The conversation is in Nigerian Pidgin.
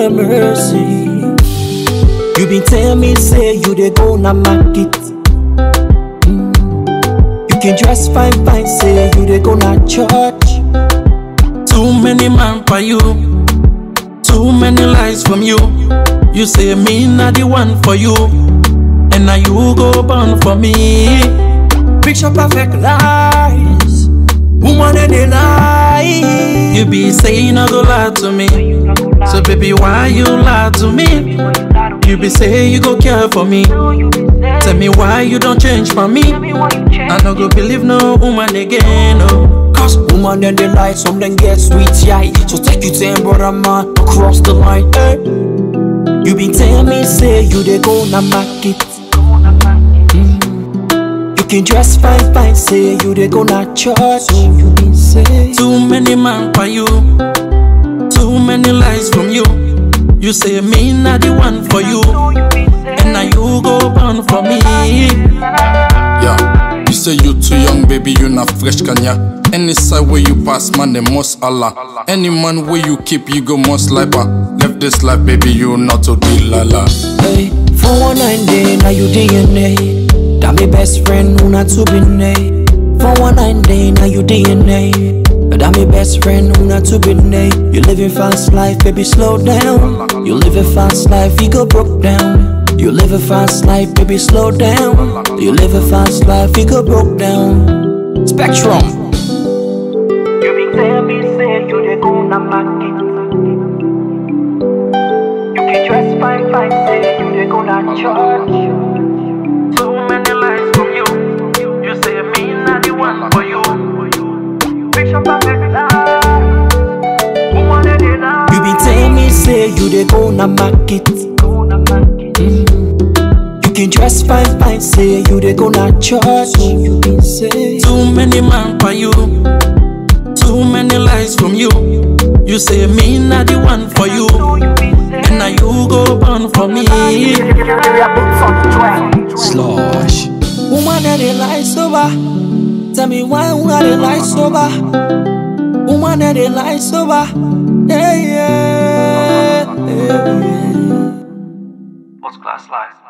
have mercy. You been tell me say you dey go na market. Mm. You can dress fine fine say you dey go na church. Too many man for you, too many lies from you. You say me not the one for you, and now you go born for me. Picture perfect lies. Woman and they lie. You be saying I go lie to me, so baby why you lie to me? You be say you go care for me, tell me why you don't change for me. I no go believe no woman again, oh. Cause woman and they lie, some them get sweet yeah. So take you ten brother man across the line. eh. You been tell me say you dey go na market. Mm. You can dress fine fine say you dey go na church. So you been say Too many man for you, too many lies from you. You say me not the one for you, and now you go born for me. Yeah, you say you too young, baby, you not fresh, can ya? Any side where you pass, man, they must Allah. Any man where you keep, you go most lifer. Left this life, baby, you not to deal, la la. Hey, for one night day, now you DNA. That me best friend, who not to be nay. For one night day, now you DNA. That me best friend, who not to be nay. You living fast life, baby, slow down. You live a fast life, you go broke down. You live a fast life, baby, slow down. You live a fast life, you go broke down. Spectrum. You be tell me say you dey go na market. You can dress fine fine say you dey go na church. Too many lies from you. You say me not the one for you. Picture perfect life. Woman and they lie. You been tell me say you dey go na market. Go na market. You can dress fine fine say you dey go na church. So you been say. Too many man for you, too many lies from you. You say me not the one for you, You be say and now you go born for me. Slosh. Woman that they lie sober. Tell me why woman they lie sober. Woman that they lie sober. Yeah, yeah, yeah, yeah. First class life.